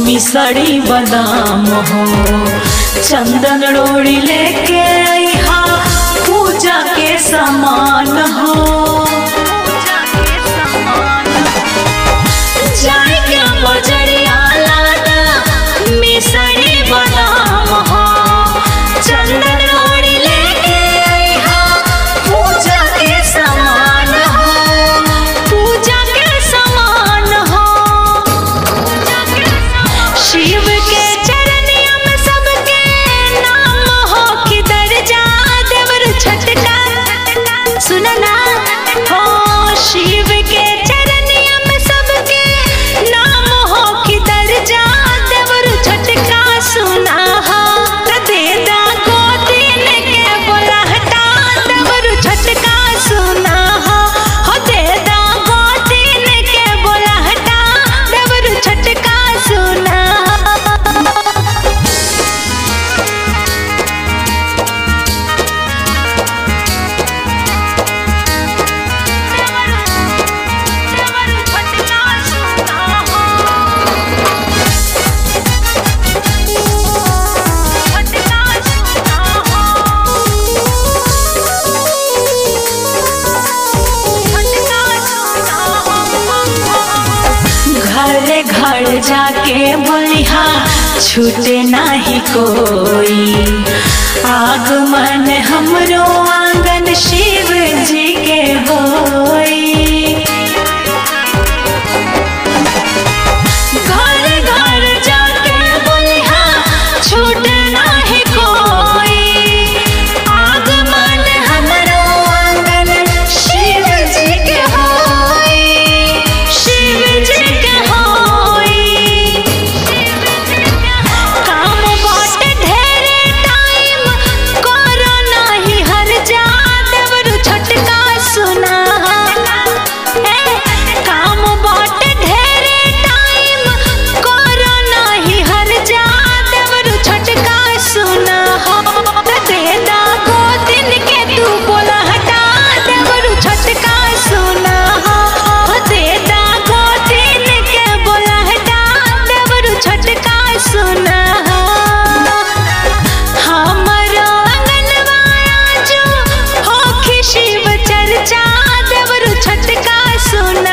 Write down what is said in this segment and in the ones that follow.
मिसड़ी बादाम हो चंदन रोड़ी लेके आईहा पूजा के सामान हो जाए के बजरिया लाना मिसड़ी बादाम हो चंदन रोड़ी लेके आईहा पूजा के सामान हो पूजा के सामान हो शिव के चरनिया में सबके नाम हो कि दर्जा देवर छटका सुनना हो शिव के चरनिया में सबके नाम हो कि दर्जा देवर छटका सुना हो दे दा गोदीन के बोला हटा देवर छटका सुना हो हो दे दा गोदीन के बोला हटा देवर छटका सुना घरे घर जाके बोलिहा छूटे नाही कोई आगमन हमरो आंगन शिव जी के होई घर घर जाके बोलिहा छूटे नाही कोई आगमन हमरो आंगन शिव जी के होई शिव जी के होई काम बाटे ढेरे टाइम करो नाही हर जा देवरु छटका सुना ए काम बाटे ढेरे टाइम करो नाही हर जा देवरु छटका सुना दे दा गोदिन के तू बोला हटा देवरु छटका सुना दे दा गोदिन के बोला हटा देवरु छटका सुना हमरो अंगनवाया जो होखी शिव चर्चा देवरु छटका सुना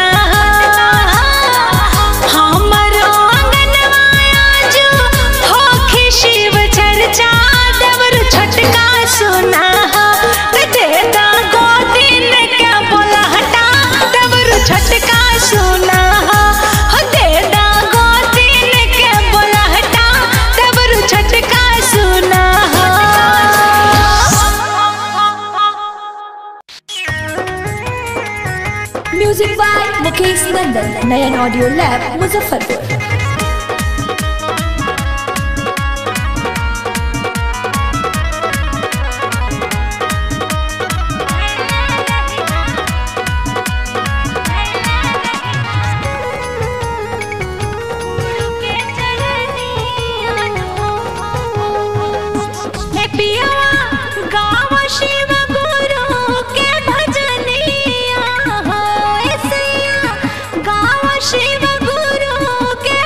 हमरो अंगनवाया जो होखी शिव चर्चा देवरु छटका सुना दे दा गोदिन के बोला हटा देवरु छटका सुना हो दे दा गोदिन के बोला हटा देवरु छटका सुना music by Mukesh Nandan Nayan audio lab Muzaffarpur हे पियवा गाव शिव गुरु के भजनिया हो ऐसिया गाव शिव गुरु के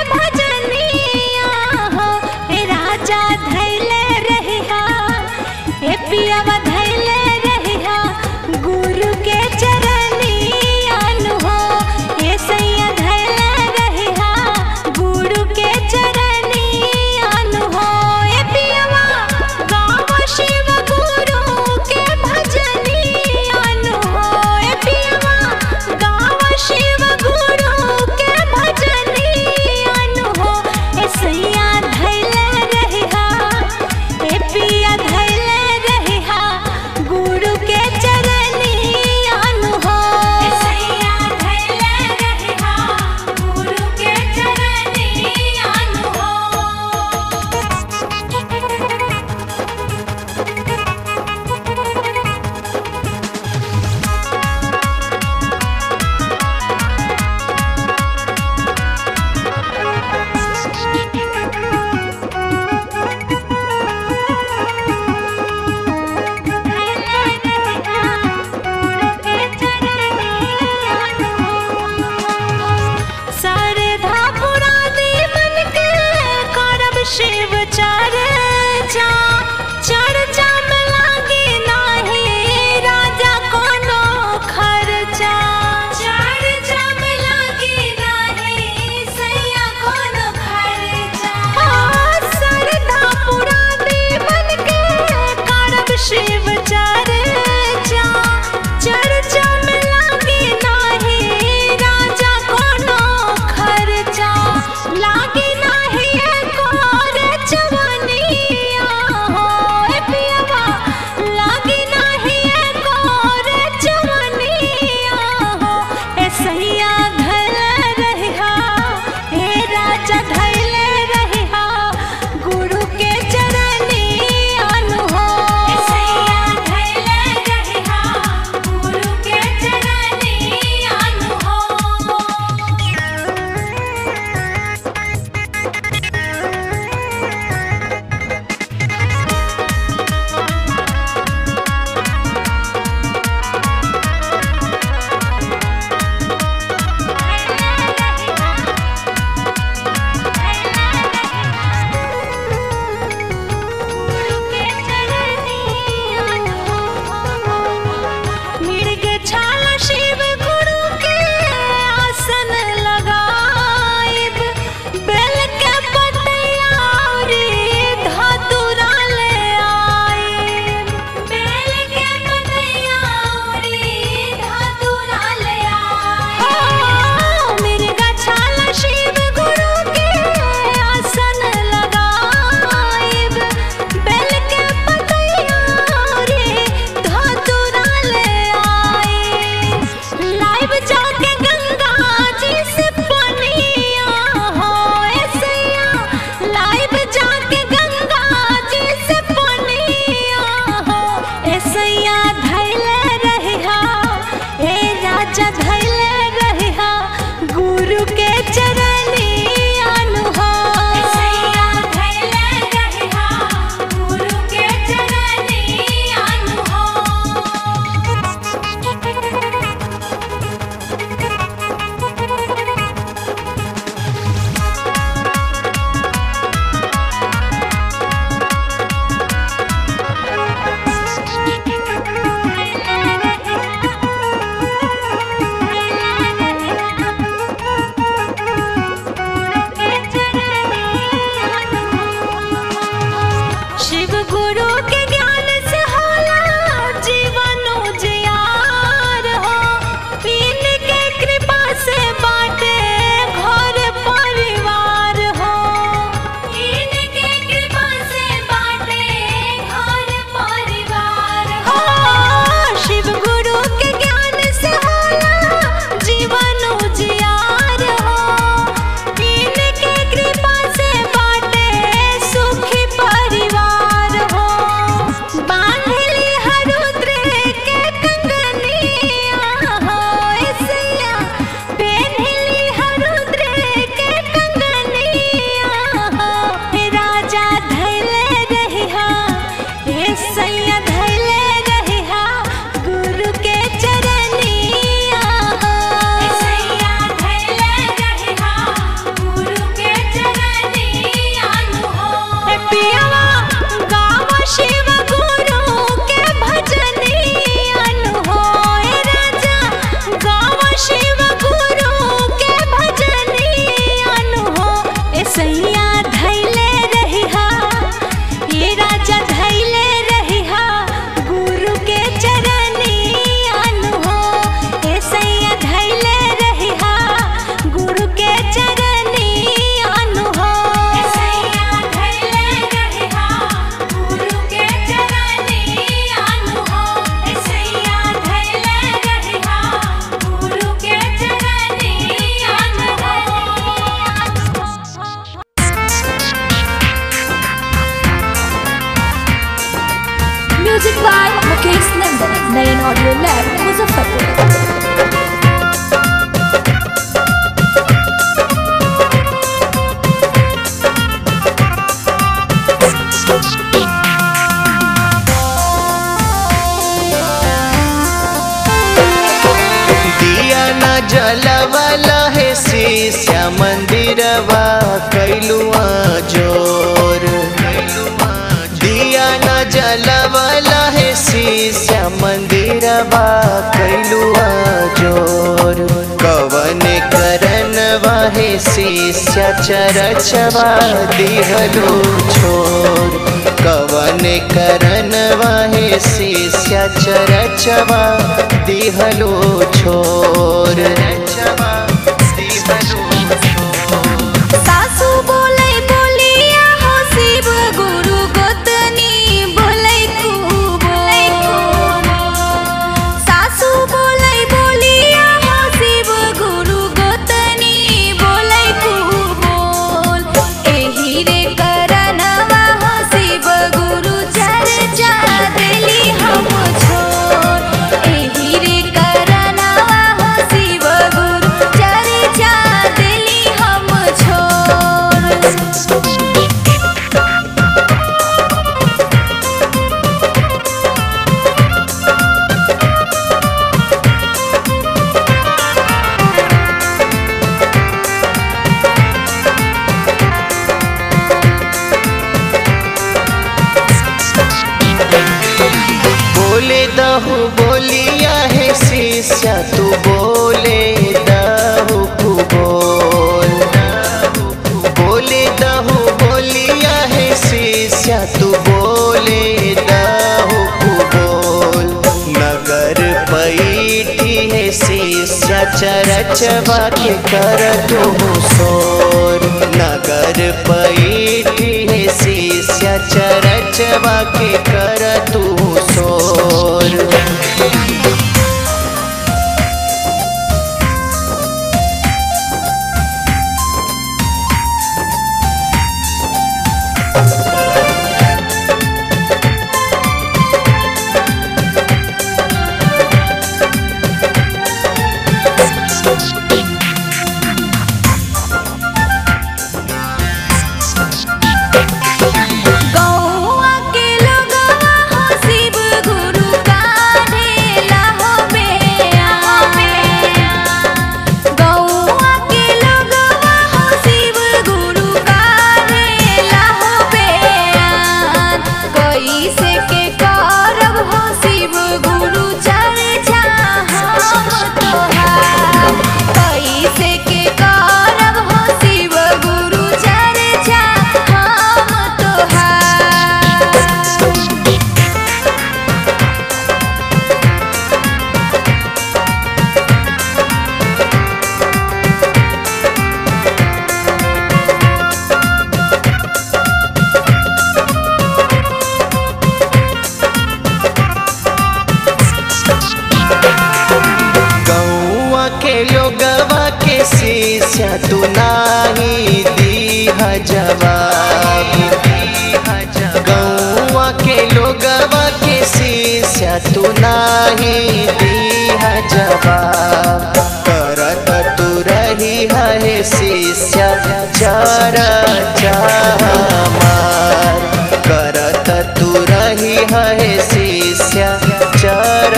चर्चा चर्चा में लागी नाही राजा कोनो खर्चा चर्चा में लागी नाही सैया कोनो खर्चा सरदा पुरा देवन के करब शिव चर्चा चर्चा में लागी नाही राजा कोनो खर्चा लागी नाही एकोर जवानिया हो ए पियवा लागी नाही एकोर जवानिया हो ए सैया धल रहिहा हे राजा धैल रहिहा गुरु के चरनी अनु हो ए सैया धैल रहिहा गुरु के चरनी अनु हो मृग छाल शिव गुरु के आसन लगाइब बेल के पतैया रे धतुरा ले आइब बेल के पतैया रे धतुरा ले आइब मृग छाल शिव गुरु के आसन लगाइब बेल के पतैया रे धतुरा ले आइब लाइव जाके गंगा जी से पनिया हो ऐसैया लाइव जाके गंगा जी से पनिया हो ऐसैया धैले रहिहा हे राजा धैले रहिहा गुरु के चरनी अनु हो ऐसैया धैले रहिहा गुरु के चरनी अनु हो शिव गुरु के ज्ञान से होला जीवन उजियार हो पीन के कृपा से बाटे घर परिवार हो पीन के कृपा से बाटे घर परिवार हो शिव गुरु के ज्ञान से होला जीवन उजियार हो पीन के कृपा से बाटे सुखी परिवार हो बांधली हरुद्र के कंगनिया हो ऐसैया पेन्हली हरुद्र के कंगनिया हो हे राजा धैले रहिहा हे सैया धैले रहिहा गुरु के चरनिया हो हे सैया धैले रहिहा गुरु के चरनिया हो हे पियवा गावा शिव गुरु के भजनिया हो हे राजा गावा शिव गुरु के भजनिया हो ए सैया धैले रहिहा ये राजा धैले रहिहा गुरु के चरनिया हो ए सैया धैले रहिहा गुरु के चरनिया हो ए सैया धैले रहिहा गुरु के चरनिया हो ए सैया धैले रहिहा गुरु के चरनिया हो music by Mukesh Nandan Nayan audio lab Muzaffarpur दिया न जलवला है शीशा मंदिरवा कैलुआ जोर बा कैलुआ जोर कवन करन वाहे शिष्य चरचवा दिहलो छोर कवन करन वाहे शिष्य चरचवा दिहलो छोर रचवा दिहलो छोर सासू बोलै बोलिया हो शिव गुरु गोतनी बोलै खूब सासू बोलै बोलिया हो शिव गुरु गोतनी बोलै खूब एही रे करनवा हो शिव गुरु चर्चा देली हम छोड़ एही रे करनवा हो शिव गुरु चर्चा देली हम छोड़ बोले दहु बोलिया है शिष्य तू बोले दहु कु बोल बोले दहु बोलिया है शिष्य तू बोले दहु कु बोल नगर पैठी है शिष्य चरचवा के कर तुम सोर नगर पैठी है शिष्य चरचवा के कर तू सोर गौआ के लोगवा हो शिव गुरु काढ़ेला हो बेआ गौआ के लोगवा हो शिव गुरु काढ़ेला हो बेआ कैसे के करब हो शिव गुरु चर्चा हम तोहार कैसे के करब हो शिव गुरु चर्चा हम तोहार गौआ के लोगवा के शिष्य तू नाही दीह जवाब गौआ के लोगवा के शिष्य तू नाही दीह जवाब करत तू रही है शिष्य चर मार करत तू रही है शिष्य चर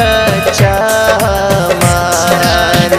मार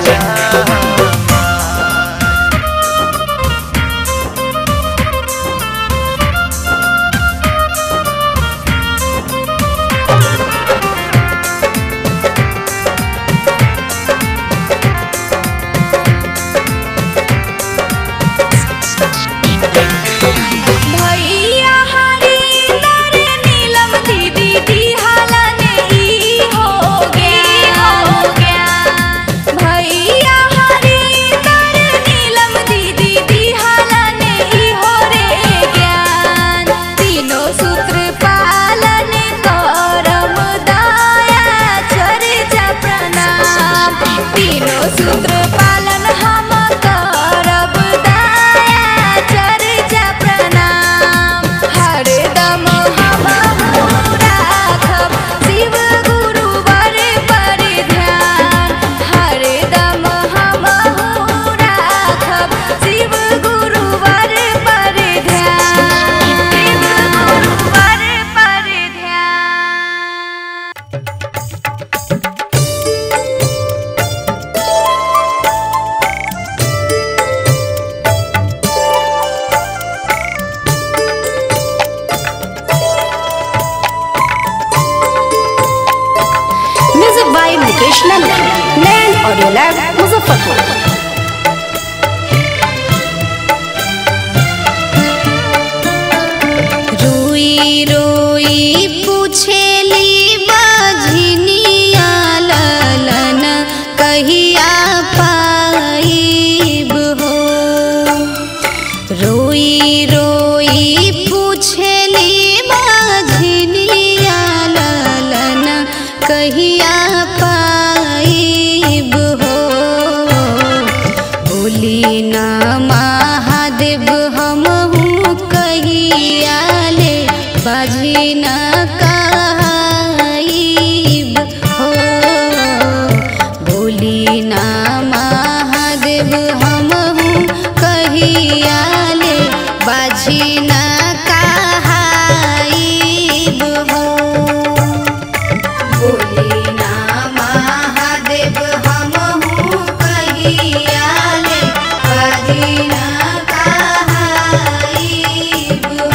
ऑडियो लैब मुजफ्फरपुर रोई रोई पूछेली बजनिया ललन कहिया पाइब हो रोई रोई पूछेली बजनिया ललन कहिया पाइब हो बोली ना महादेव हमहू कहियाले बाजी ना कहाइब हो बोली ना महादेव हमहू कहियाले बाजी ना कहाइब हो बोलिना महादेव हमहू कहियाले कहिना कहाइब हो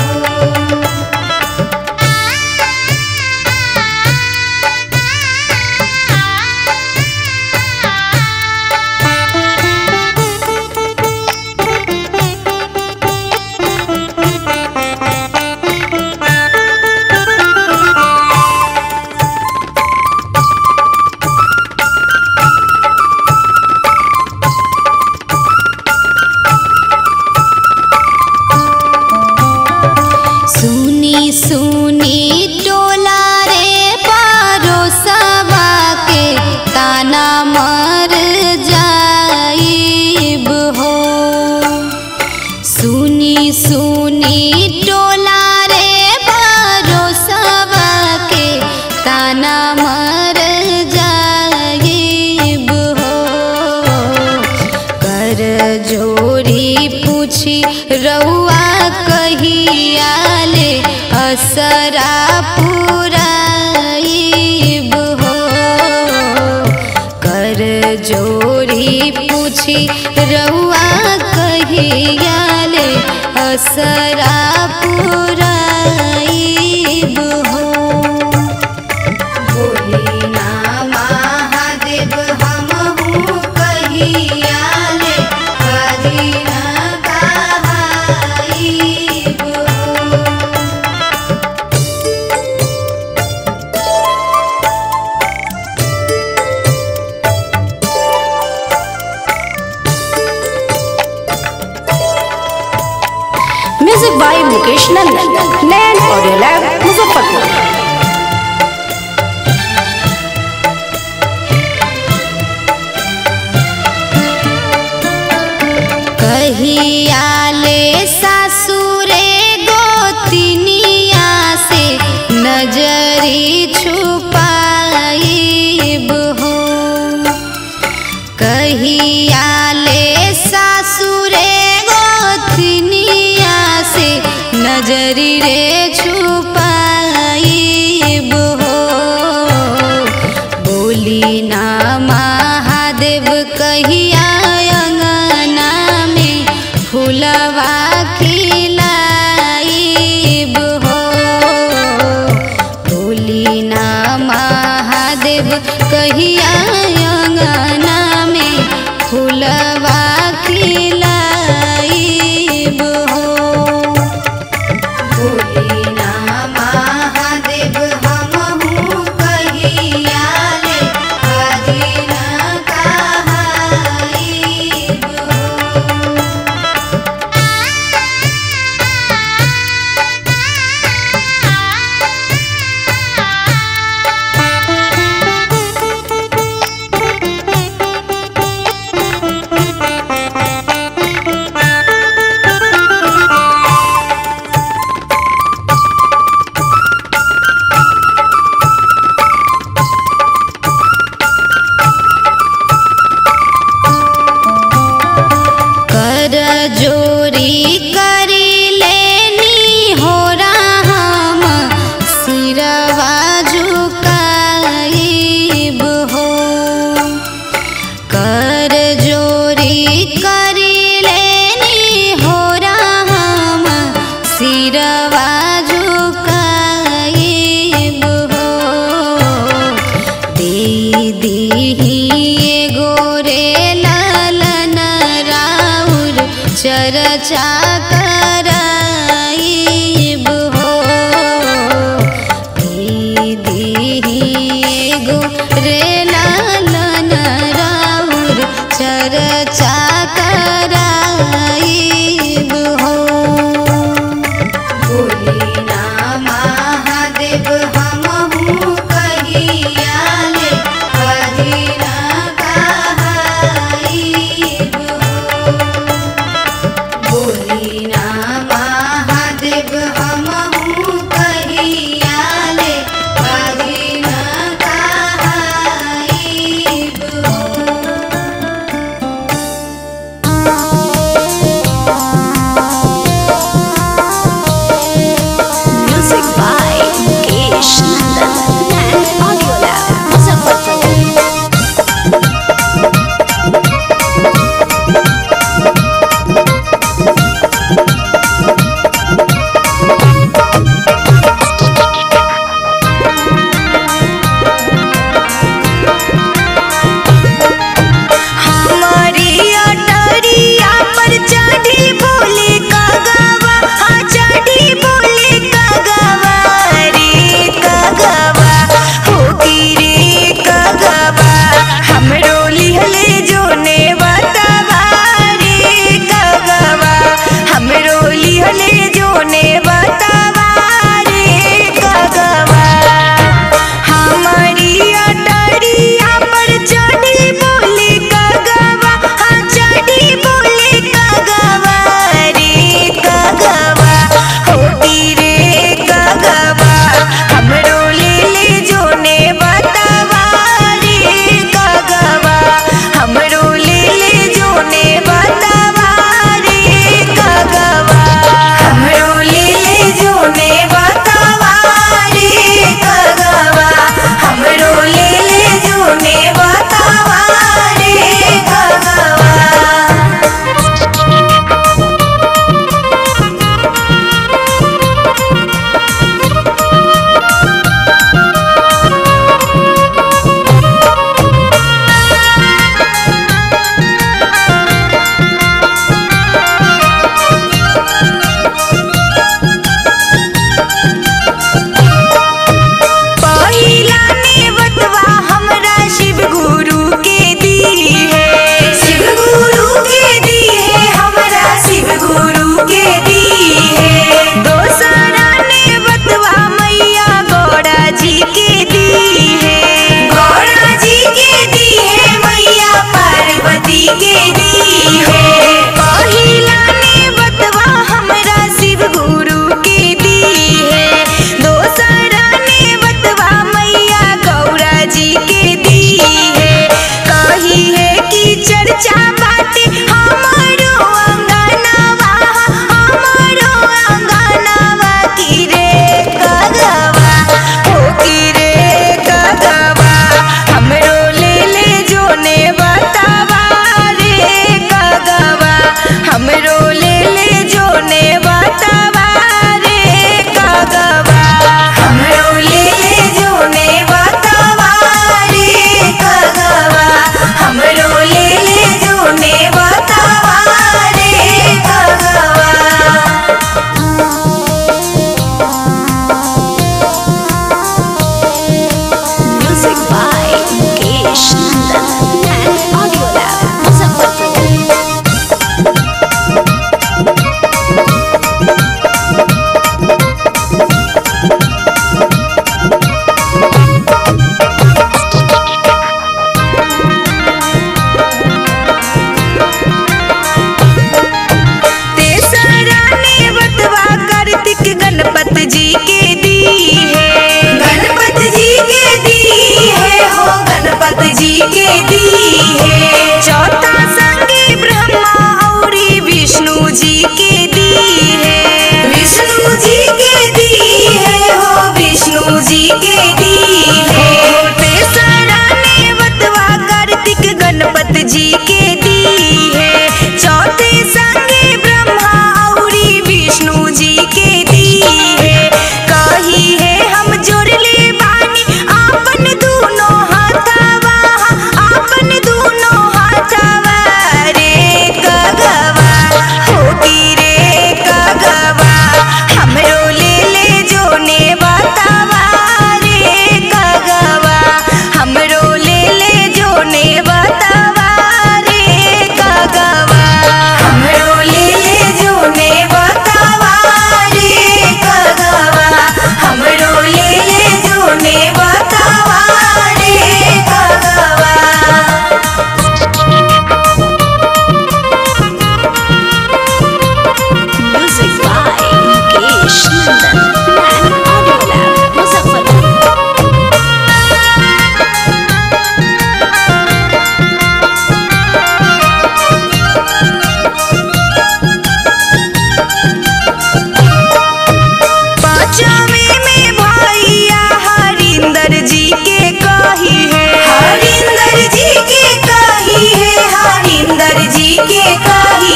सुनी सुनी टोला रे पारोसवा के ताना मर जाइब हो सुनी सुनी टोला रे पारोसवा के ताना मर जाइब हो कर जोरी पूछी रउआ कहियाले असरा पुराइब हो कर जोरी पूछी रउआ कहियाले असरा पुराइब हो बोलिना महादेव हमहू कहियाले कहिना कहाइब हो music by Mukesh Nandan Nayan audio lab Muzaffarpur कहियाले सासुरे गोतिनिया से नजरी छुपाइब हो कहियाले सासुरे गोतिनिया से नजरी रे छुपाइब हो बोली ना महादेव कहिया अंगना में फुलवा खिलाइब हो बोली ना महादेव कहिया अंगना में फुलवा खिलाइब हो बोलिना महादेव हमहू कहियाले कहिना कहाइब हो कर जोरी करी लेनी हो हम सिरवा झुकाइब हो कर जोरी करी लेनी हो हम सिरवा झुकाइब हो दे दीही एगो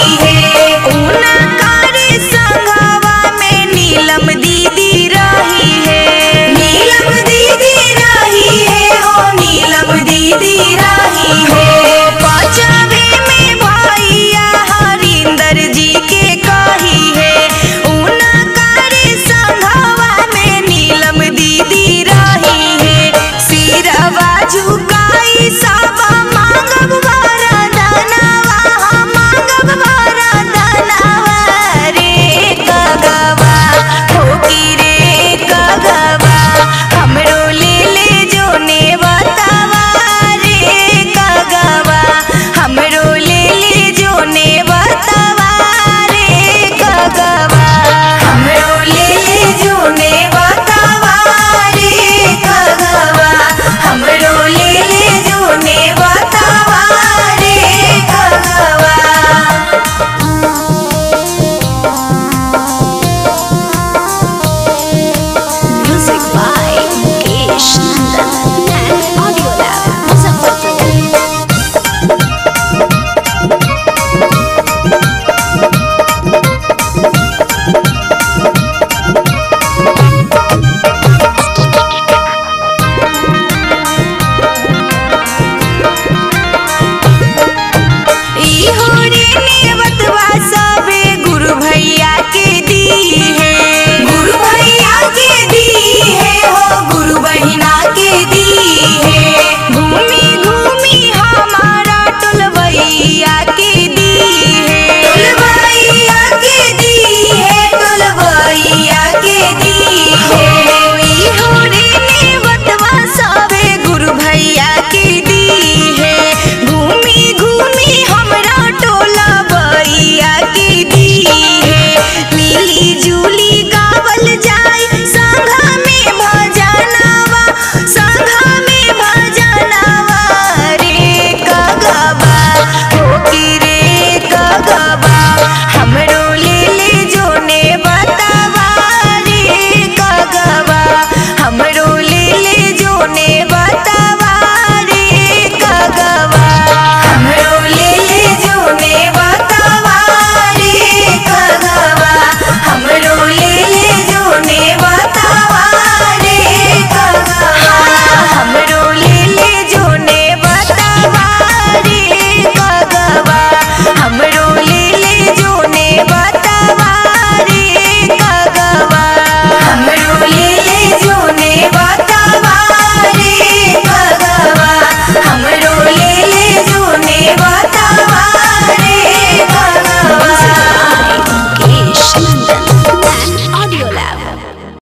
रही है ऊना कारी संघवा में नीलम दीदी रही है नीलम दीदी रही है हो नीलम दीदी रही है पचवे में भैया हरिंदर जी के कही है ऊना कारी संघवा में नीलम दीदी रही है सिरवा झुकाई सब मांगब वरदानवा मांगब वरदानवा रे कगवा होकी रे कगवा हमरो ले ले जो ने बतावा रे कगवा हमरो ले ले जो ने बतावा रे कगवा हमरो ले ले जो ने बतावा रे कगवा हमरो ले ले जो ने बतावा रे कगवा Music by Mukesh.